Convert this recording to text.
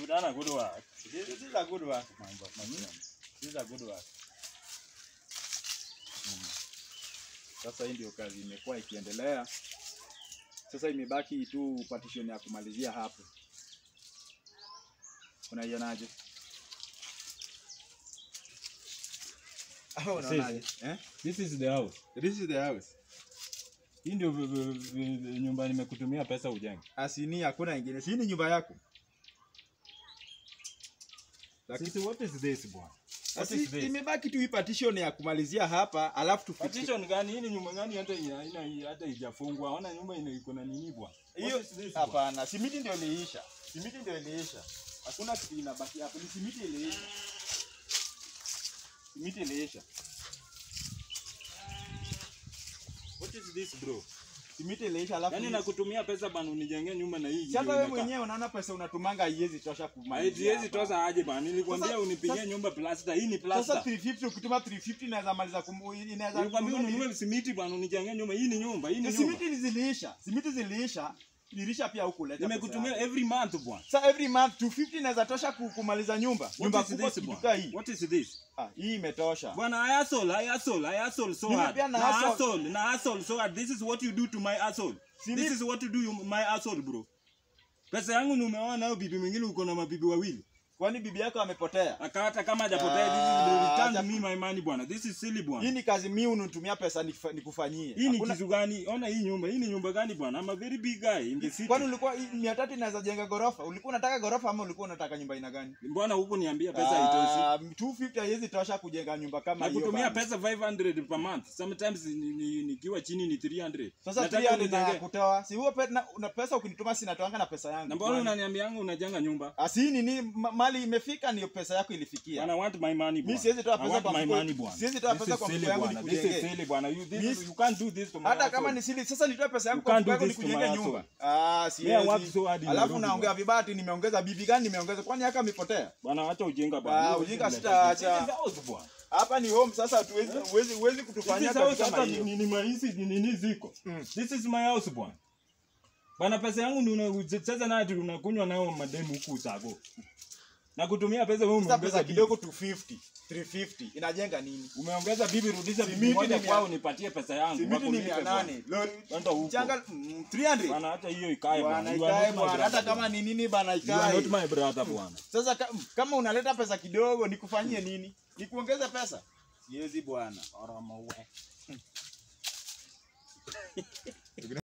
You done a good work. This, this is a good work, my, bo- my friend. This is a good work. Mm. Sasa hii ndio kazi imekuwa ikiendelea. Sasa imebaki tu partition ya kumalizia hapo. Unaionaje? Ah, unaonaje? Eh? This is the house. This is the house. Hii ndio v- v- v- nyumba nimekutumia pesa ujenge. Asini hakuna ingine. Si hii ni nyumba yako. Lakini Sisi what is this bwana? What Asi, is this? imebaki tu hii partition ya kumalizia hapa alafu tufikie Partition gani? Hii ni nyumba gani hata haina hata haijafungwa? Ona nyumba ina iko na nini bwana? hiyo. What is this, bwana? Hapana, simiti ndio iliisha. Simiti ndio iliisha. Hakuna kitu inabaki hapo, ni simiti iliisha. Simiti iliisha. What is this bro? Simiti iliisha alafu Yaani nakutumia pesa bana unijengee nyumba na hii. Si hata ndio wewe inakaa. mwenyewe unaona pesa unatumanga haiwezi tosha kumalizia. Haiwezi hapa. toza aje bana. Nilikwambia Sasa- unipigie sasa- nyumba plaster. Hii ni Sasa plaster. 350 ukituma 350 inaweza maliza kum inaweza Nilikwambia kununua ununue simiti bana unijengee nyumba. Hii ni nyumba. Hii ni ni- nyumba. Simiti ziliisha. Simiti ziliisha. Iliisha pia huku leta. Nimekutumia every month bwana. Sasa every month 250 inaweza tosha ku- kumaliza nyumba. Nyumba What is kubwa this kitu bwana? hii. What is this? Ah, hii imetosha. Bwana I hustle, I hustle, I hustle so Mimi hard. pia na Na hustle. hustle, na hustle so hard. This is what you do to my hustle. Si This mi- is what you do you- my hustle bro. Pesa yangu ni umeona nayo bibi mwingine uko na mabibi wawili. Kwani bibi yako amepotea? Akata kama hajapotea this Ah, is return acha- me my money bwana. This is silly Hii bwana. ni kazi mimi unitumia pesa nikifa- nikufanyie. Hii ni Hakuna- kitu gani? Ona hii nyumba. Hii ni nyumba gani bwana? I'm a very big guy in the city. Kwani ulikuwa hii 300 inaweza jenga gorofa? Ulikuwa unataka gorofa ama ulikuwa unataka nyumba aina gani? Mbona huku niambia pesa haitoshi? Ah, 250 haiwezi tosha kujenga nyumba kama hiyo. Nakutumia bana. pesa 500 per month. Sometimes ni- ni- nikiwa chini ni 300. Sasa Nataka 300 na unijengee. kutoa. Si huo pe, na, una pesa ukinituma sinatoanga na pesa yangu. Na mbona unaniambianga unajenga nyumba? Asi nini ma, mali imefika ndio pesa yako ilifikia. Bwana, I want my money bwana. Mimi siwezi toa I pesa want kwa my mfuko- money bwana. siwezi toa This pesa is kwa silly mfuko yangu bwana. This is nikujengee. silly bwana. You, this, Miss- you can't do this to my Hata kama household. ni sili sasa nitoe pesa yangu You kwa can't mfuko do yangu this to nikujenge my nyumba. household. Ah, Me, I work siwezi. so hard in Alafu Nairobi, naongea bwana. vibaya ati nimeongeza bibi gani nimeongeza kwani yaka amepotea? Bwana, acha ujinga Ah, bwana. ujinga This is sitaacha. like- This is house bwana. Hapa ni home sasa hatuwezi huwezi huwezi kutufanyia This kazi house kama hata hiyo. ni- ni mahisi ni nini ziko. Mm. This is my house bwana. Bana pesa yangu ndio unacheza nayo ati unakunywa nayo mademu huku usago. Na kutumia pesa wewe Sasa umeongeza pesa bibi. kidogo 250, 350 inajenga nini? Umeongeza bibi rudisha bibi Simiti moja ni mia- kwao nipatie pesa yangu. Simiti ni Wakulipe bwana. 800. Lori Kwenda huko. changa mm, 300. Bwana hata hiyo ikae Bwana bwana. You are ikae not my bwana, hata brother, kama bwana. ni nini bana You are not ikae. my brother bwana. Sasa ka- kama unaleta pesa kidogo nikufanyie nini? Nikuongeze pesa? Siwezi bwana. Oroma we.